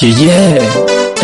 Yeah, yeah.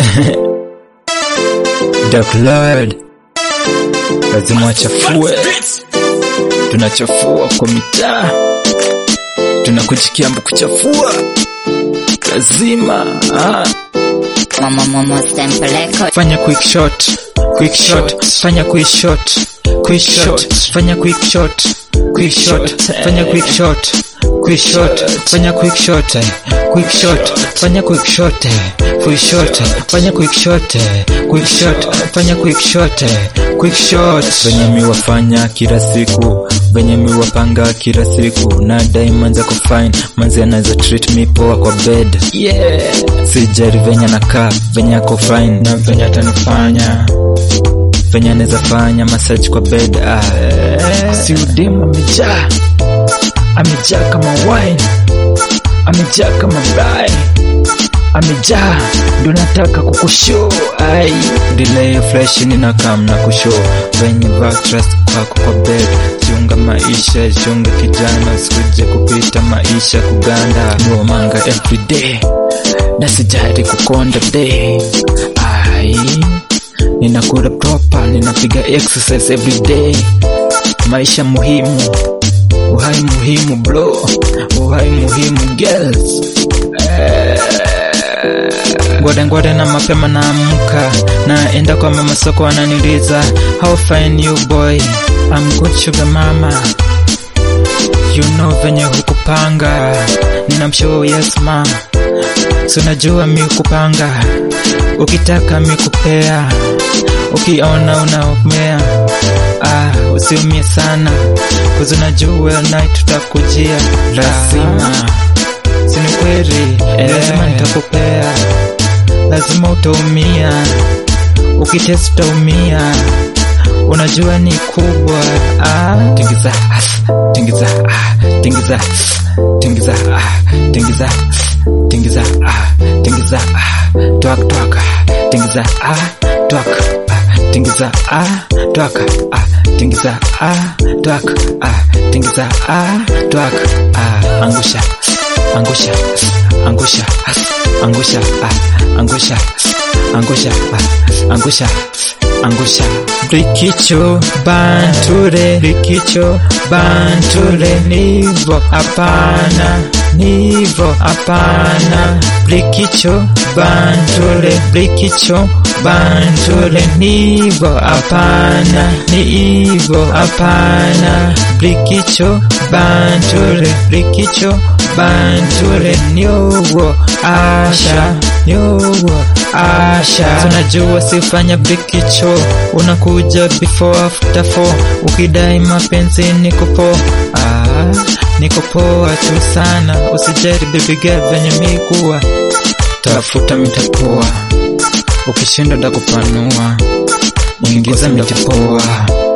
Dark Lord, lazima wachafue, tunachafua kwa mitaa, tunakujikiambu kuchafua, lazima ah. Mama mama stempeleko Fanya quick shot, quick shot, fanya quick shot, quick shot, fanya quick shot, quick shot, fanya quick shot, quick shot, fanya quick shot, quick shot, fanya quick shot, quick shot, fanya quick shot, quick shot, fanya quick shot, quick shot. Venye mi wafanya kila siku, venye mi wapanga kila siku, na diamonds za kufine, manzi anaweza treat me poa kwa bed. Yeah, sijari venye nakaa, venye ako fine, na venye atanifanya venye anaweza fanya massage kwa bed. Ah, si udemu amejaa, amejaa kama wine, amejaa kama bai, amejaa ndo nataka kukushow ai delay flash nina kam na kushow venye trust kwako kwa bed chunga maisha chunga kijana usikuje kupita maisha kuganda nuo manga everyday na sijari kukonda day ai ninakula proper ninapiga exercise every day maisha muhimu uhai muhimu bro uhai muhimu girls ngwada ngwada na mapema naamka naenda kwa mama soko ananiliza how fine you boy I'm good sugar mama you know venye hukupanga ninamshow yes ma so najua mi kupanga ukitaka mi kupea ukiona unaumea ah, usiumie sana kuzi unajua night tutakujia lazima sini kweli lazima nitakupea lazima utaumia ukitesi utaumia unajua ni kubwa ah. tingiza tingiza ah, tingiza tingiza ah, tingiza tingiza ah, tingiza ah, twak twak ah, tingiza ah, twak ah, tingiza ah, twak ah, tingiza ah, twak ah, tingiza ah, twak ah, angusha angusha angusha angusha ah, angusha angusha ah, angusha angusha brikicho banture brikicho banture nivo hapana nivo hapana brikicho banture brikicho banture nivo hapana nivo hapana brikicho banture brikicho banture nyowo asha nyowo asha tunajua sifanya brikicho unakuja before after four ukidai mapenzi niko poa ah, niko poa tu sana usijari baby girl venye mikuwa tafuta mitapoa ukishinda ndakupanua ingiza mitapoa